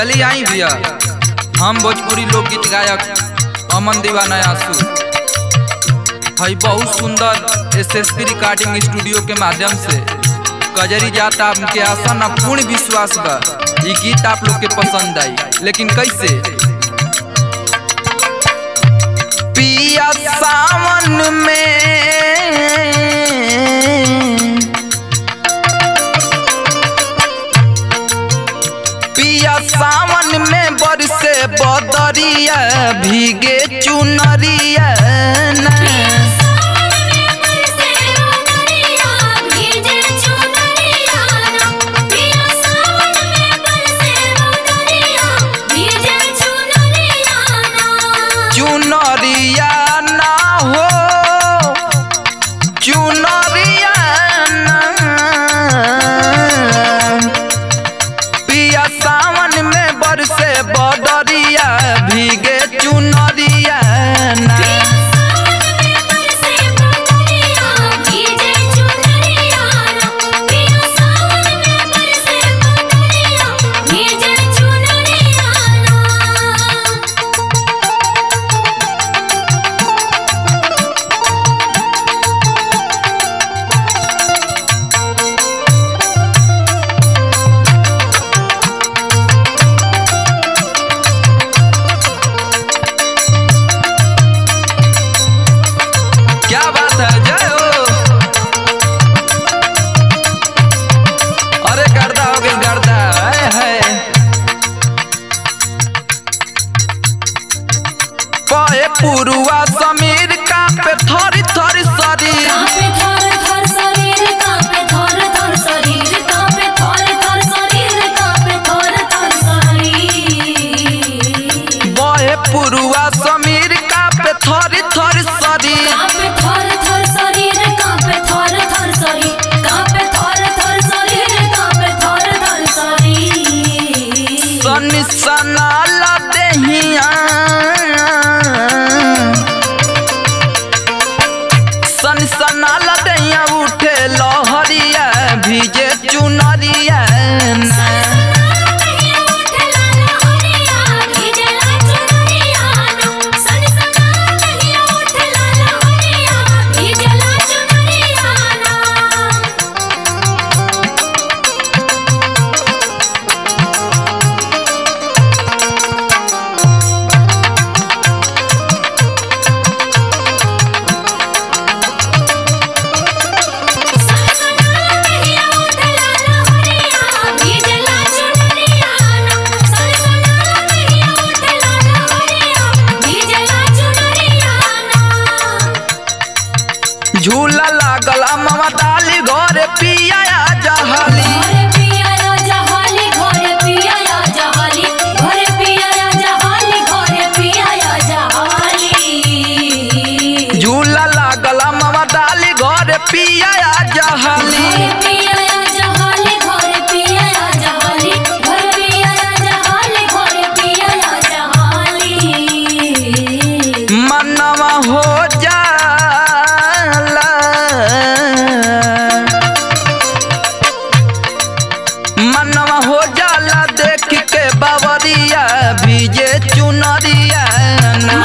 चली आई भैया हम भोजपुरी लोकगीत गायक अमन दीवाना आंसू हई बहुत सुंदर S S P recording studio के माध्यम से कजरी जाता आपके आशा न पूर्ण विश्वास बा ये गीत आप लोग के पसंद आई लेकिन कैसे पिया सावन में पिया सावन में बरसे बदरिया भीगे चुनरिया ना। चुनरिया ना हो चुनरिया ना पिया सावन में बरसे बदरिया भीगे चुनरिया ना क्या बात है जय हो अरे गर्दा हो गई गर्दा है, है। पहे पुरुआ समीर का पे थरी थरी शरीर बहे पुरुआ समीर का पे थरी थरी शरीर सन सनाला देहिया सन सनाला देहिया उठे लहरिया भीजे चुनरिया ना। झूला लागल मामा डाली घर पिया जहली झूला लागल मामा डाली घर पिया जहली मनवा हो जाला मनवा हो जाला देख के बाबरिया भीजे चुनरिया ना।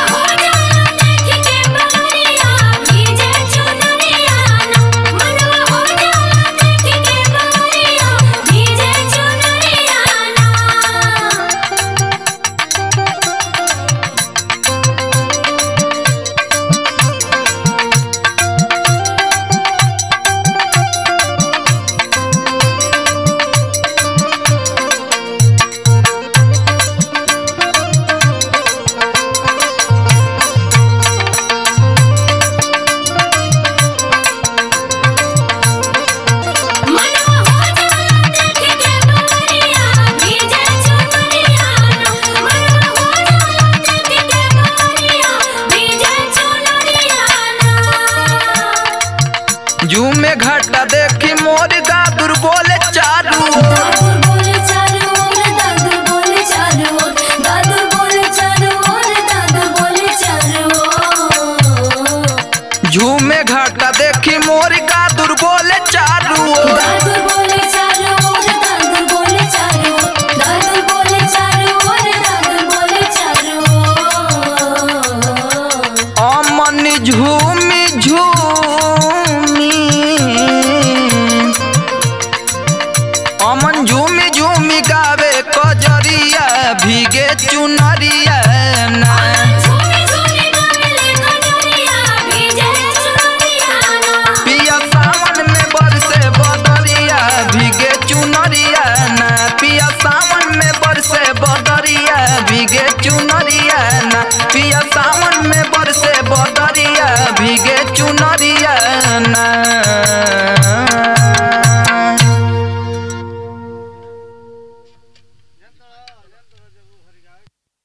झूमे घाटा देखी मोर गादुर बोले चारू ओर। झूमे घाटा देखी मोर गादुर बोले चारू ओर। दादू बोले चारो ओर दादू बोले चारो ओर दादू बोले चारो झूमी